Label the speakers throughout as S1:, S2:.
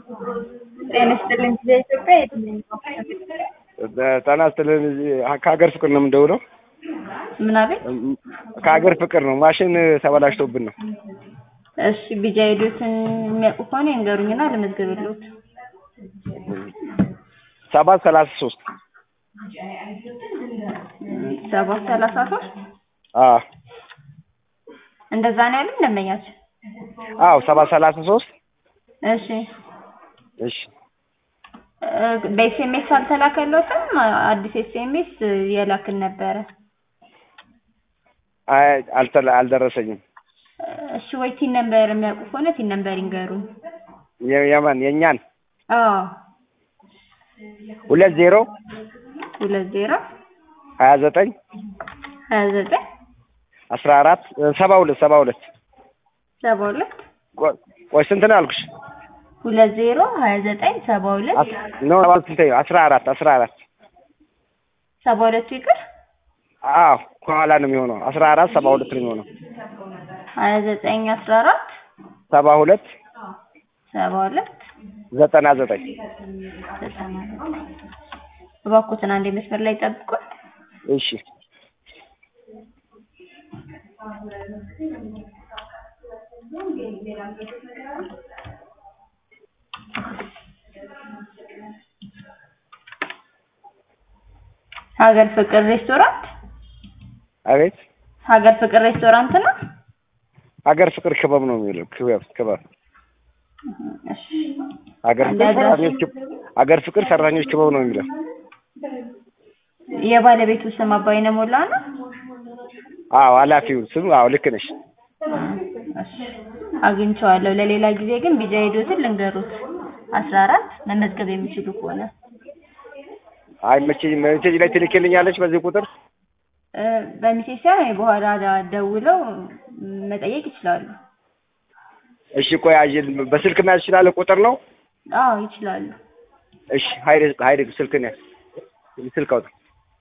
S1: ጤና ይስጥልኝ ጊዜ ኢትዮጵያ የትኛው
S2: ጤና ይስጥልኝ ከሀገር ፍቅር ነው የምንደውለው።
S1: ምን አቤት?
S2: ከሀገር ፍቅር ነው። ማሽን ተበላሽቶብን ነው።
S1: እሺ ቢጃ ሄዶትን የሚያውቁ ከሆነ ይንገሩኝና ልመዝግብልዎት።
S2: ሰባት ሰላሳ ሶስት
S1: ሰባት ሰላሳ ሶስት
S2: አዎ
S1: እንደዛ ነው ያሉኝ ደንበኛችን።
S2: አዎ ሰባት ሰላሳ ሶስት
S1: እሺ
S2: እሺ
S1: እ በኤስኤምኤስ አልተላከልዎትም? አዲስ ኤስኤምኤስ የላክን ነበረ።
S2: አይ አልተላ አልደረሰኝም።
S1: እሺ ወይ ቲን ነምበር የሚያውቁ ከሆነ ቲን ነምበር ይንገሩኝ።
S2: የ- የማን የእኛን
S1: አዎ
S2: ሁለት ዜሮ
S1: ሁለት ዜሮ
S2: ሀያ ዘጠኝ
S1: ሀያ ዘጠኝ
S2: አስራ አራት ሰባ ሁለት ሰባ ሁለት
S1: ሰባ ሁለት
S2: ቆይ ቆይ ስንት ነው ያልኩሽ?
S1: ሁለት ዜሮ ሀያ ዘጠኝ ሰባ ሁለት
S2: አስ- ኖ ሰባ ስንት ነው? አስራ አራት አስራ አራት
S1: ሰባ ሁለቱ ይቅር
S2: አዎ ከኋላ ነው የሚሆነው። አስራ አራት ሰባ ሁለት ነው የሚሆነው።
S1: ሀያ ዘጠኝ አስራ አራት
S2: ሰባ ሁለት
S1: ሰባ ሁለት
S2: ዘጠና ዘጠኝ
S1: ዘጠና ዘጠኝ እባክዎትን አንዴ መስመር ላይ ጠብቁን።
S2: እሺ
S1: ሀገር ፍቅር ሬስቶራንት
S2: አቤት
S1: ሀገር ፍቅር ሬስቶራንት ነው።
S2: ሀገር ፍቅር ክበብ ነው የሚለው ክበብ ክበብ
S1: እሺ
S2: ሀገር
S1: አንድ
S2: ፍቅር
S1: አድራሻ-
S2: ሰራተኞች ክብ- ሀገር ፍቅር ሰራተኞች ክበብ ነው የሚለው
S1: የባለቤቱ ስም አባይነህ ሞላ ነው።
S2: አዎ ኃላፊው ስም አዎ ልክ ነሽ
S1: እሺ አግኝቼዋለሁ። ለሌላ ጊዜ ግን ቢጃ ሄዶትን ልንገሩት አስራ አራት መመዝገብ የሚችሉ ከሆነ
S2: አይ መቼ- ሜሴጅ ላይ ትልክልኛለች በዚህ ቁጥር
S1: እ በሚሴጅ ሳይሆን በኋላ ዳ- ደውለው መጠየቅ ይችላሉ።
S2: እሺ ቆይ አየል በስልክ መያዝ ይችላል ቁጥር ነው
S1: አዎ ይችላሉ።
S2: እሺ ሀይል ሀይል ስልክ ነው ስልክ አውጣ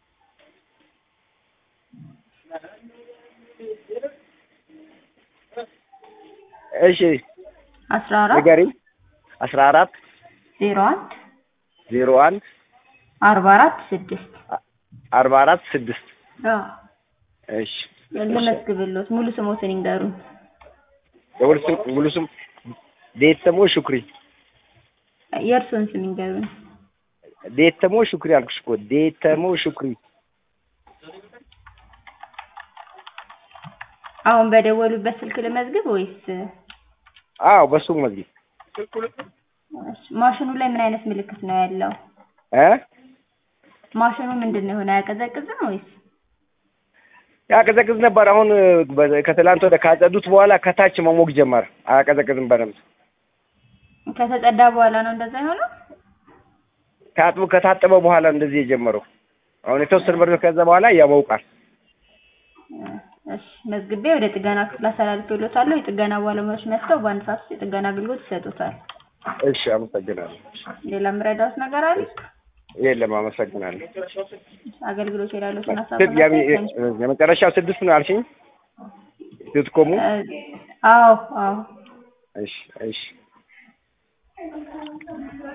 S2: እሺ
S1: አስራ አራት
S2: ንገሪኝ አስራ አራት
S1: ዜሮ አንድ
S2: ዜሮ አንድ
S1: አርባ አራት ስድስት
S2: አርባ አራት ስድስት
S1: አዎ
S2: እሺ
S1: ልመዝግብልዎት ሙሉ ስሞትን ይንገሩኝ።
S2: የሙሉ ስም ሙሉ ስም ዴተሞ ሹክሪ
S1: የእርስዎን ስም ይንገሩኝ።
S2: ዴተሞ ሹክሪ አልኩሽ እኮ ዴተሞ ሹክሪ
S1: አሁን በደወሉበት ስልክ ልመዝግብ ወይስ
S2: አዎ በሱ መዝጊብ
S1: እሺ፣ ማሽኑ ላይ ምን አይነት ምልክት ነው ያለው?
S2: እ
S1: ማሽኑ ምንድን ነው የሆነ አያቀዘቅዝም ወይስ?
S2: ያቀዘቅዝ ነበር አሁን በ- ከትላንት ወደ ካጸዱት በኋላ ከታች መሞቅ ጀመረ አያቀዘቅዝም በደንብ
S1: ከተጸዳ በኋላ ነው እንደዛ የሆነው?
S2: ታጥቦ ከታጠበ በኋላ እንደዚህ የጀመረው አሁን የተወሰነ በር ከዛ በኋላ ያሞቃል
S1: እሺ መዝግቤ ወደ ጥገና ክፍል አስተላልፌልዎታለሁ። የጥገና ባለሙያዎች መጥተው በአንድ ሰዓት ውስጥ የጥገና አገልግሎት ይሰጡታል።
S2: እሺ አመሰግናለሁ
S1: ሌላ የምረዳዎት ነገር አለ?
S2: የለም አመሰግናለሁ
S1: አገልግሎት የላሉትን ሀሳብ
S2: ስድ- የሚ- የመጨረሻው ስድስት ነው አልሽኝ ስትቆሙ
S1: አዎ አዎ
S2: እሺ እሺ